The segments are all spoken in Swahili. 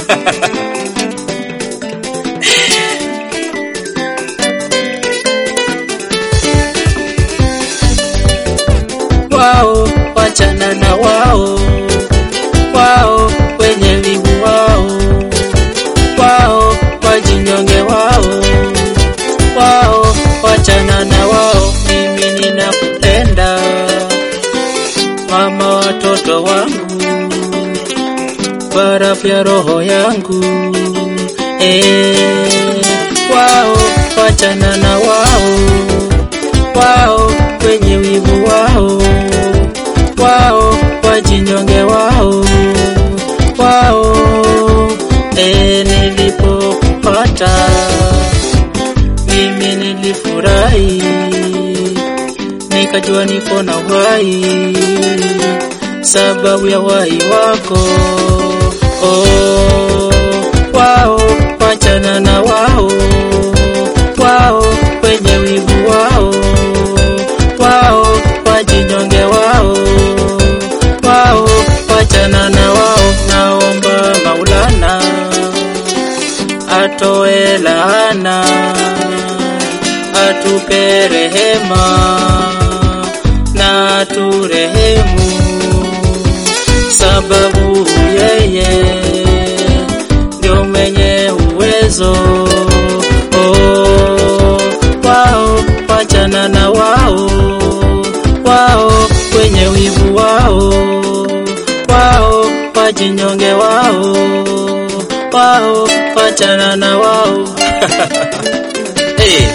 wao wachana na wao wao wenye wivu wao wao wajinyonge wao wao wachana na wao mimi ninakupenda mama watoto wangu barafu ya roho yangu eh, wao wachana na wao wao wenye wivu wao wao wajinyonge wao wao e, nilipopata mimi nilifurahi nikajua niko na uhai sababu ya uhai wako oh, wao wachana na wao wao wenye wivu wao wao wajinyonge wao wao wachana na wao naomba maulana atoe laana atupe rehema na aturehemu sababu yeye ndio mwenye uwezo oh, wao wachana na wao wao wenye wivu wao wao wajinyonge wao wao wachana na wao hey.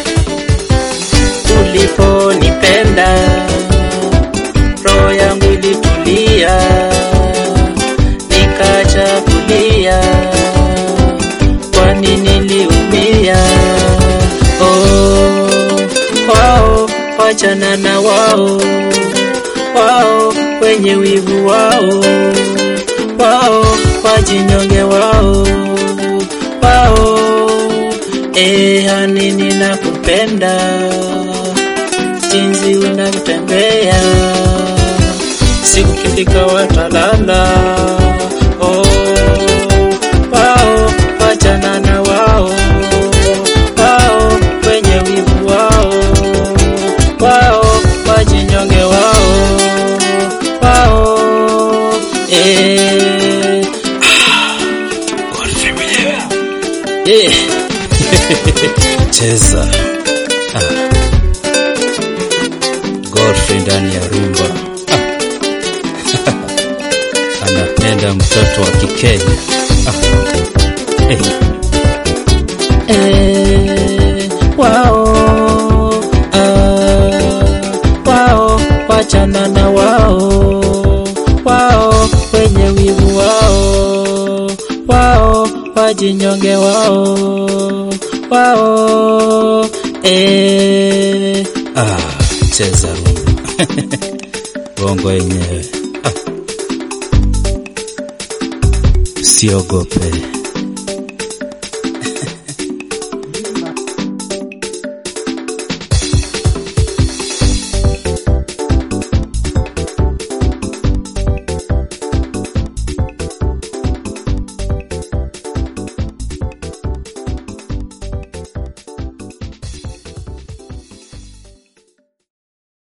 uliponipenda roho yangu ilitulia nikacha kulia kwani niliumia oh, wao wachana na wao wao wenye wivu wao wao wajinyonge wao wao eh, hani ninakupenda jinsi unavyotembea siku kifika watalala oh, wao wachana na wao wao wenye wivu wao wao wajinyonge wao wao eh, eh. cheza ah. Godfrey ndani ya rumba ah. anapenda mtoto wa Kikenya ah. eh. Eh, wao ah, wao wachana na wao wao wenye wivu wao wao wajinyonge wao wao eh, ah. cheza rumba bongo yenyewe ah. usiogope